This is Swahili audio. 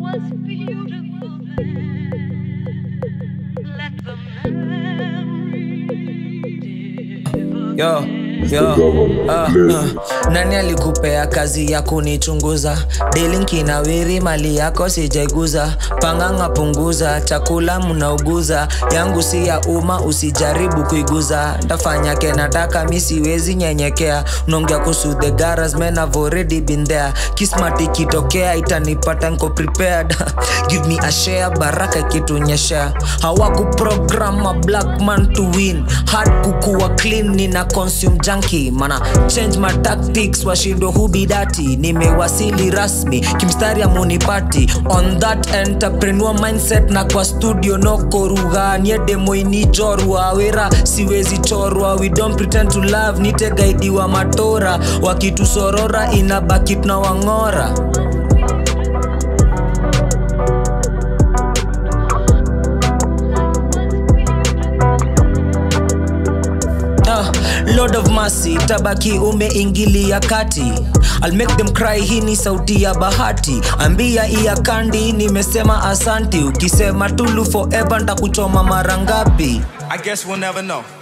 was beautiful then. Let the memory yo yo uh, uh. nani alikupea kazi ya kunichunguza delinkinawiri mali yako sijaiguza panganga punguza chakula mnauguza yangu si ya umma usijaribu kuiguza ntafanya kenataka mi siwezi nyenyekea unaongea kuhusu the garas men have already been there kismat ikitokea itanipata nko prepared give me a share baraka ikitunyeshea hawakuprogram a black man to win hard kukuwa clean nina consume junkie mana change my tactics washindo hubidati nimewasili rasmi kimstari amunipati on that entrepreneur mindset na kwa studio nokoruga niedemoinijorwa wera siwezi chorwa we don't pretend to love nitegaidiwa matora wakitusorora inabaki tunawang'ora Ah, lord of mercy tabaki umeingilia kati I'll make them cry hii ni sauti ya bahati ambia iya kandi nimesema asanti ukisema tulu forever ntakuchoma mara ngapi I guess we'll never know.